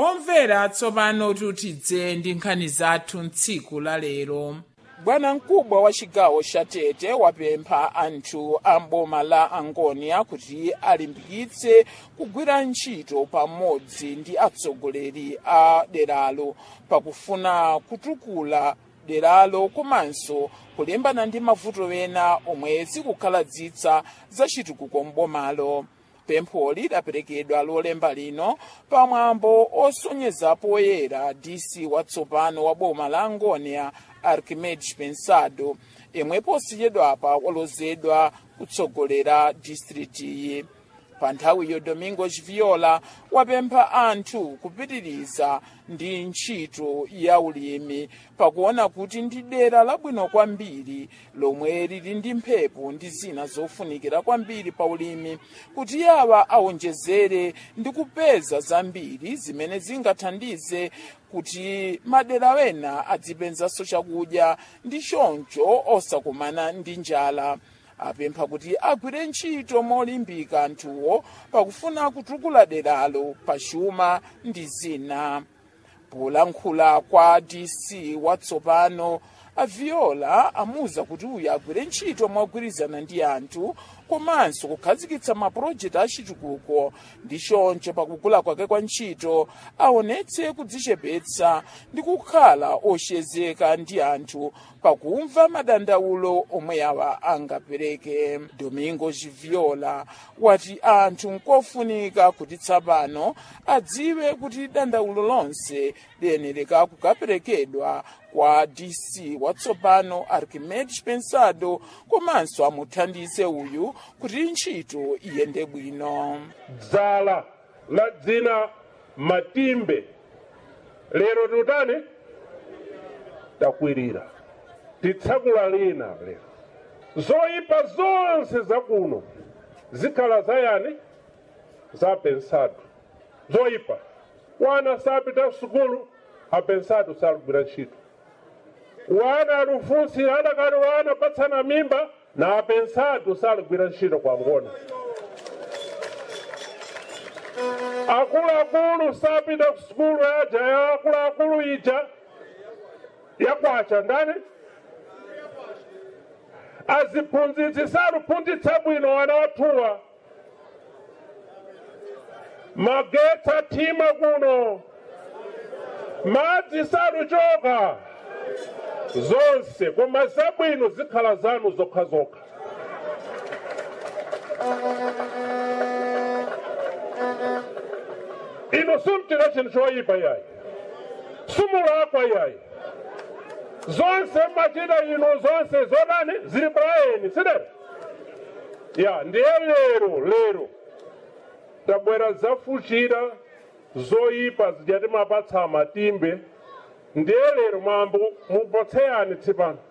omvera tsopano tutidze ndi nkhani zathu mtsiku la lero bwana mkubwa wa chigawo cha tete wapempha anthu a mboma la angonia kuti alimbikitse kugwira ntchito pamodzi ndi atsogoleri a deralo pakufuna kutukula deralo komanso kulimbana ndi mavuto ena omwe zikukhaladzitsa zachitukuko mbomalo pempho lidaperekedwa lolemba lino pamwambo osonyeza poyera dc watsopano wa boma la angonia archimedes pensado yemwe posachedwapa walozedwa kutsogolera distritiyi pa nthawiyo domingos viola wapempha anthu kupitiriza ndi ntchito ya ulimi pakuona kuti ndi dera labwino kwambiri lomwe lili ndi mphepo ndi zina zofunikira kwambiri pa ulimi kuti awa awonjezere ndi kupeza zambiri zimene zingathandize kuti madera wena adzipenzanso chakudya ndi choncho osakumana ndi njala apempha kuti agwire ntchito molimbika anthuwo pakufuna kutukula deralo pachuma ndi zina polankhula kwa dc watsopano aviola amuwuza kuti uyu agwire ntchito mogwirizana ndi anthu komanso kukhazikitsa mapulojekiti achitukuko ndi choncho pakugula kwake kwa ntchito aonetse kudzichepetsa ndi kukhala oshezeka ndi anthu pakumva madandaulo omwe awa angapereke domingo viola wati anthu nkofunika kuti tsopano adziwe kuti dandaulo lonse liyenereka kukaperekedwa kwa dc watsopano archimedes pensado komanso amuthandize uyu kuti ntchito iyende bwino dzala la dzina matimbe lero tiutani takwirira titsakula lina lero zoyipa zonse zakuno zikhala zayani za pensado zoyipa wana sapita sukulu apensado salugwira ntchito wana alufunsi adakali wana patsana mimba na apensado salugwira ntchito kwa ngona akuluakulu sapita kusukulu yaja ya akuluakulu ija yakwacha ndani aziphunzitsi saluphunzitsa bwino wana wathuwa magetsi athima kuno madzi saluchoka zonse koma zabwino zikhala zanu zokhazokha ino sumtira chinthu choyipa yayi sumulakwa yayi zonse machita ino zonse zodani zili braeni sidere ya ndiye lero lero tabwera zafuchira zoyipa zijati mapatsa matimbe ndiye lero mwambo mupotseyani tsipano